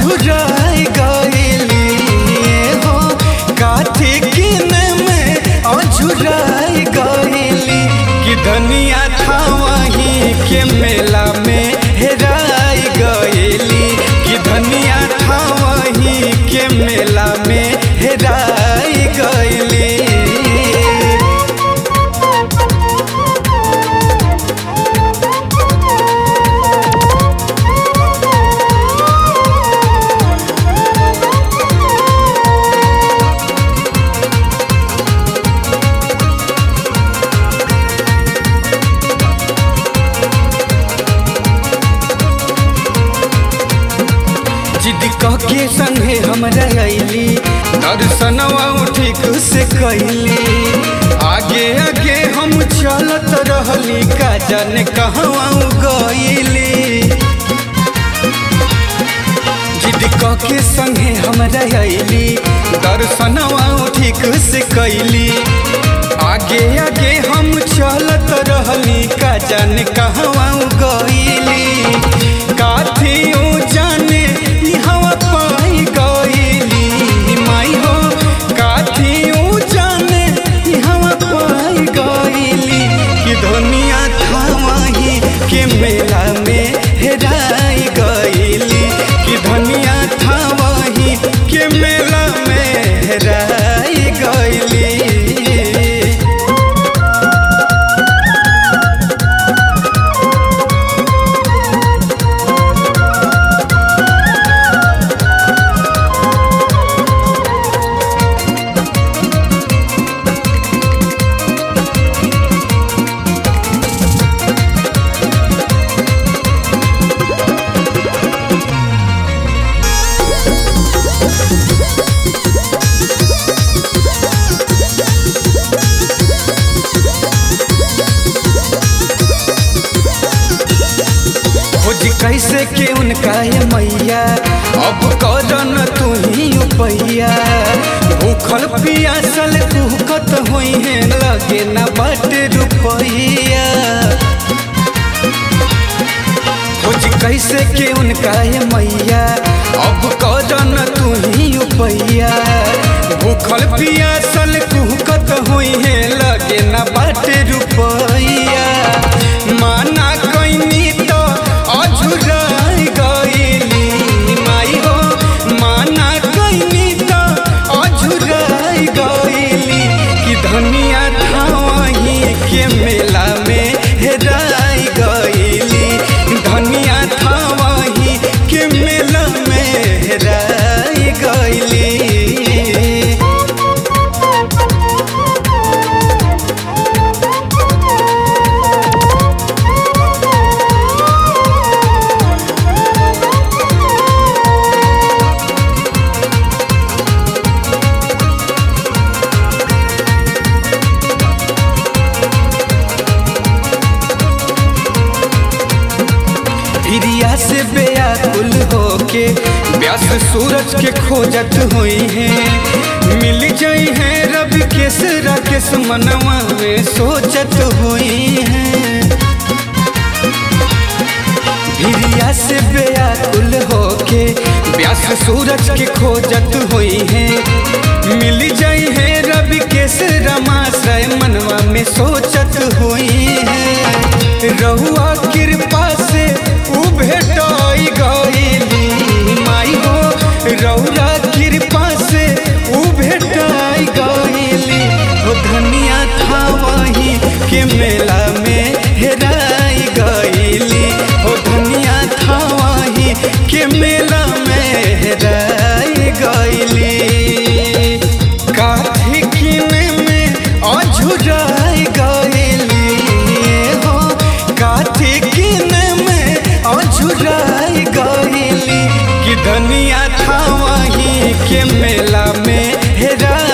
अझुराई गईली हो काथी किने में अझुराई गईली कि धनिया था वहीं के मेला में हेराई गईली कि धनिया था वहीं के मेला में हेराई गईली जिद कह के संगे हमरा अइली दर्शनवा ठीक से कैली आगे आगे हम चलत रहली का जाने कहवा गईली जिद कह के संगे हमरा अइली दर्शनवा ठीक से कैली आगे आगे हम चलत रहली का जाने कहवा गईली काथियों जाने ई हवा पाई गईली माई हो काथियों जाने ई हवा पाई गईली कि दुनिया था वहीं के मेला में हेराई गईली कि धनिया था वहीं के मेला में हेराई गईली खोज कैसे के उनका ये मैया अब करन तू ही उपैया भूखल पियासल कुहकत होई है लगे ना बट रुपैया खोज कैसे के उनका ये मैया अब करन तू ही उपैया भूखल पियासल कुहकत होई है लगे ना बट रुपैया माना कैनी तो अझुराई गईली माई हो माना कैनी तो अझुराई गईली कि धनिया था वहीं के मेला में हेराई गईली धनिया था वहीं के मेला में हेराई गईली हिरिया से बेयाकुल होके व्यास सूरज के खोजत हुई है मिल जाई है रब के सरा के मनवा में सोचत हुई है हिरिया से बेयाकुल होके व्यास सूरज के खोजत हुई है मिल जाई है रब के रमाश्रय मनवा में सोचत हुई है रहुआ कृपा से उ भेटाई गईली माई हो रहुआ कृपा से उ भेटाई गईली हो धनिया था वहीं के मेला में हेराई गईली हो धनिया था वहीं के मेला में हेराई गईली काठी किने में अझुराई गईली हो काठी किने में अझुराई गईली कि धनिया था वहीं के मेला में हेरा